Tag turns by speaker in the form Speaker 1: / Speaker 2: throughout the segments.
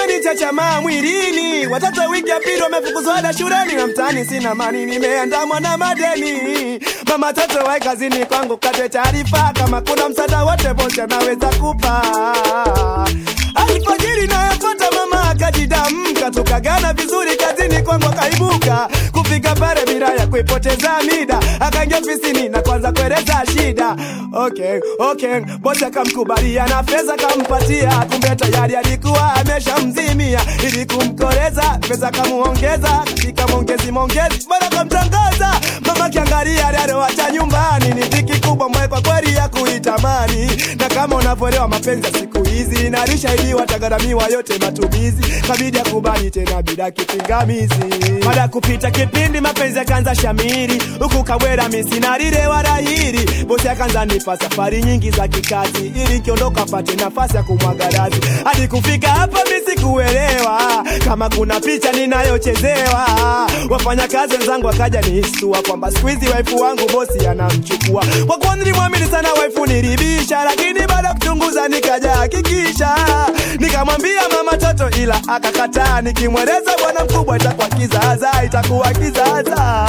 Speaker 1: imenichachamaa mwilini, watoto wiki ya pili wamefukuzwa ada shuleni, na mtaani sina mani, nimeandamwa na madeni. Mama toto wae kazini kwangu, kate taarifa kama kuna msaada wote bosi anaweza kupa. Alfajiri nayofuata mama akajidamka, tukagana vizuri kazini kwangu akaibuka kufika pale bila ya kuipoteza mida, akaingia ofisini na kwanza kueleza shida. Okay, okay, bosi akamkubalia na fedha kampatia, kumbe tayari alikuwa ameshamzimia ili kumkoreza, pesa kamuongeza katika mongezi mongezi, bora kamtangaza mama kiangalia aliyoacha nyumbani ni dhiki kubwa mwe kwa kweli ya kuitamani, na kama unavyoelewa mapenzi ya siku hizi nalishaidiwa tagaramia yote matumizi, kabidi akubali tena bila kipingamizi. Baada ya kupita kipindi mapenzi yakaanza shamiri, huku Kawera misinarire wala hili, bosi akaanza nipa safari nyingi za kikazi, ili nikiondoka apate nafasi ya kumwaga razi. Hadi kufika hapa mimi sikuelewa kama kuna picha ninayochezewa. Wafanyakazi wenzangu wakaja nihistua kwamba siku hizi waifu wangu bosi anamchukua. Kwa kuwa nilimwamini sana waifu nilibisha, lakini baada ya kuchunguza nikaja hakikisha, nikamwambia mama toto, ila akakataa. Nikimweleza bwana mkubwa itakuwa kizaza, itakuwa kizaza.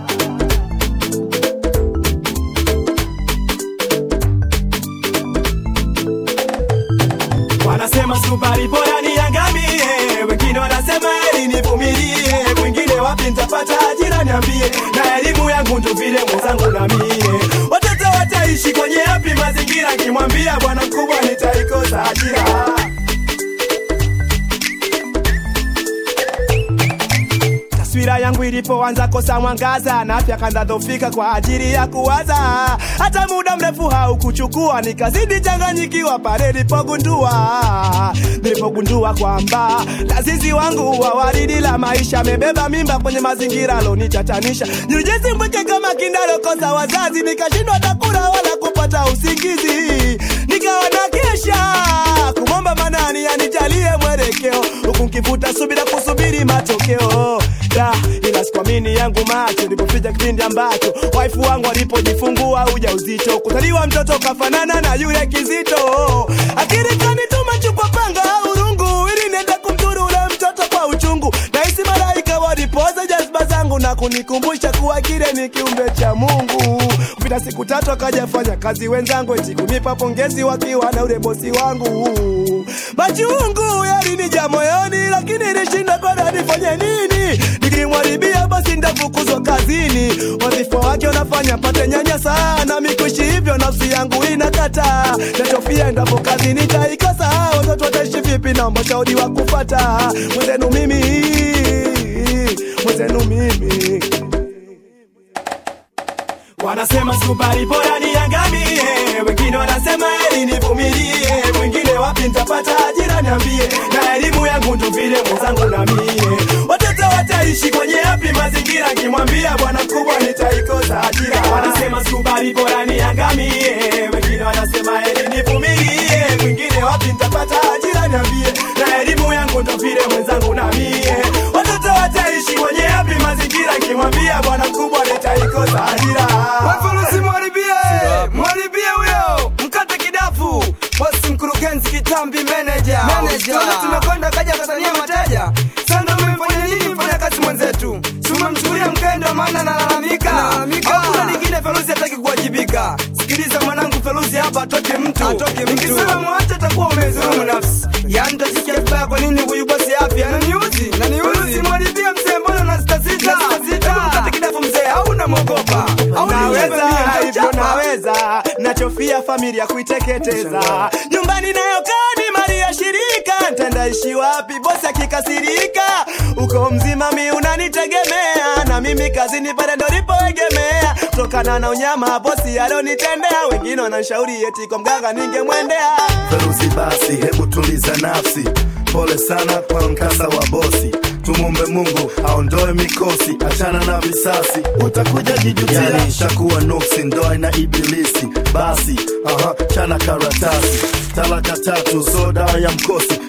Speaker 1: Wanasema sukari bora niangamie, wengine wanasema eli nivumilie, mwingine wapi nitapata ajira niambie, na elimu yangu ndo vile mwenzangu na mie. Watoto wataishi kwenye yapi mazingira? Nikimwambia bwana mkubwa nitaikosa ajira. taswira yangu ilipoanza kosa mwangaza na afya kanza dhofika kwa ajili ya kuwaza, hata muda mrefu haukuchukua, nikazidi changanyikiwa pale nilipogundua nilipogundua kwamba lazizi wangu wa waridi la maisha amebeba mimba kwenye mazingira alonitatanisha. Nilijisi mpweke kama kindalokosa wazazi, nikashindwa takula wala kupata usingizi, nikawa na kesha kumwomba manani anijalie mwelekeo, huku nkivuta subira kusubiri matokeo da ila sikuamini yangu macho ilipofika kipindi ambacho waifu wangu alipojifungua ujauzito, kuzaliwa mtoto kafanana na yule kizito. Akili kanituma chukua panga au rungu ili niende kumdhuru ule mtoto kwa uchungu. Nahisi malaika walipoza jazba zangu na kunikumbusha kuwa kile ni kiumbe cha Mungu. Kupita siku tatu akaja fanya kazi wenzangu eti kunipa pongezi wakiwa na ule bosi wangu. Machungu yalinija moyoni, lakini nilishinda kwenda nifanye nini? Nikimwaribia basi ndafukuzwa kazini. Wadhifa wake unafanya pate nyanya sana, mikuishi hivyo nafsi yangu inakata. Nachofia endapo kazi nitaikosa, watoto wataishi vipi? Naomba ushauri wa kufata mwenzenu mimi, mwenzenu mimi Wanasema sukari bora niangamie, wengine wanasema eli nivumilie, mwingine wapi nitapata ajira niambie, na elimu yangu ndo vile mwenzangu na mie. Watoto wataishi kwenye yapi mazingira? Kimwambia bwana mkubwa nitaikosa ajira. Wanasema sukari bora niangamie, wengine wanasema eli nivumilie, mwingine wapi nitapata ajira niambie, na elimu yangu ndo vile mwenzangu na mie. Watoto wataishi kwenye yapi mazingira? Kimwambia bwana mkubwa nitaikosa ajira.
Speaker 2: Wafurusi mwaribie, mwaribie huyo, mkate kidafu, bosi mkurugenzi kitambi manager.
Speaker 3: Manager.
Speaker 2: Tuone tumekwenda kaja katania mateja. Sasa umemfanya nini mfanya kazi mwenzetu? Si umemchukulia mkendo maana nalalamika.
Speaker 3: Nalalamika.
Speaker 2: Hakuna lingine Feruzi hataki kuwajibika. Sikiliza mwanangu Feruzi hapa atoke mtu.
Speaker 3: Atoke mtu.
Speaker 2: Nikisema mwache atakuwa umezulumu nafsi. Yaani tasikia vibaya kwa nini huyu bosi afya ananiuzi?
Speaker 3: Ananiuzi.
Speaker 2: Feruzi mwaribie mzee mbona unasitasita? Hebu mkate kidafu mzee au unamwogopa? Au
Speaker 1: naweza
Speaker 2: ni
Speaker 1: hivyo naweza nachofia familia kuiteketeza nyumbani nayokaa ni mali ya shirika ntendaishi wapi bosi akikasirika uko mzima mi unanitegemea na mimi kazini pale ndo lipoegemea kutokana na unyama bosi alonitendea wengine wananshauri eti kwa mganga ningemwendea
Speaker 4: Feruzi basi, hebu tuliza nafsi. Pole sana kwa mkasa wa bosi, tumumbe Mungu aondoe mikosi, achana na visasi, utakuja jijutia. Yani shakuwa nuksi, ndoa na ibilisi. Basi aha, chana karatasi, talaka tatu, so dawa ya mkosi,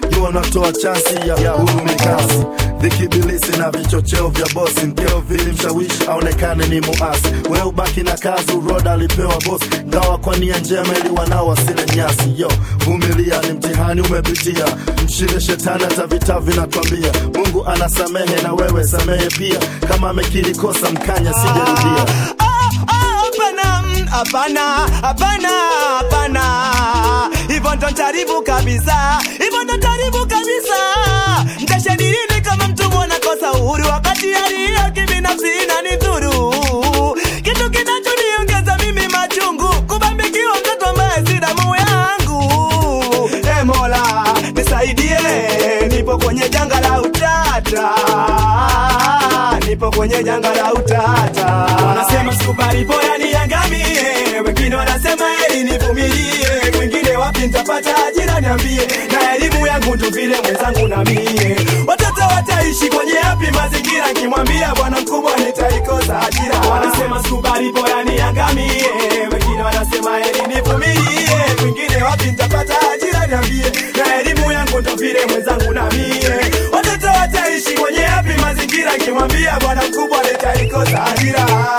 Speaker 4: jua unatoa chansi ya, ya huru mikasi vikibilisi na vichocheo vya bosi mkeo vilimshawishi aonekane ni muasi we ubaki na kazi uroda alipewa bosi ngawa kwa nia njema ili wanao wasile nyasi yo vumilia ni mtihani umepitia mshinde shetani hata vita vinatwambia mungu anasamehe na wewe samehe pia kama amekiri kosa mkanya sijarudia
Speaker 1: Ah, ah, hapana, mm, hapana, hapana, hapana. Hivyo ndo ntaribu kabisa, hivyo ndo ntaribu kabisa. Ntashadilini kama mtu mwana kosa uhuru, wakati hali hiyo kibinafsi inanidhuru. Kitu kinachoniongeza mimi machungu, kubambikiwa mtoto ambaye si damu yangu. E Mola nisaidie, nipo kwenye janga la utata nipo kwenye janga la utata. Wanasema sikubali, bora niangamie, wengine wanasema heri nivumilie, kwingine wapi nitapata ajira niambie, na elimu yangu tu vile mwenzangu na mie. Watoto wataishi kwenye yapi mazingira, kimwambia bwana mkubwa nitaikosa ajira. Wanasema sikubali, bora niangamie, wengine wanasema heri nivumilie, kwingine wapi nitapata ajira niambie, na elimu yangu ndo vile mwenzangu na mie. Watoto wataishi kwenye yapi mazingira, kimwambia bwana mkubwa nitaikosa ajira.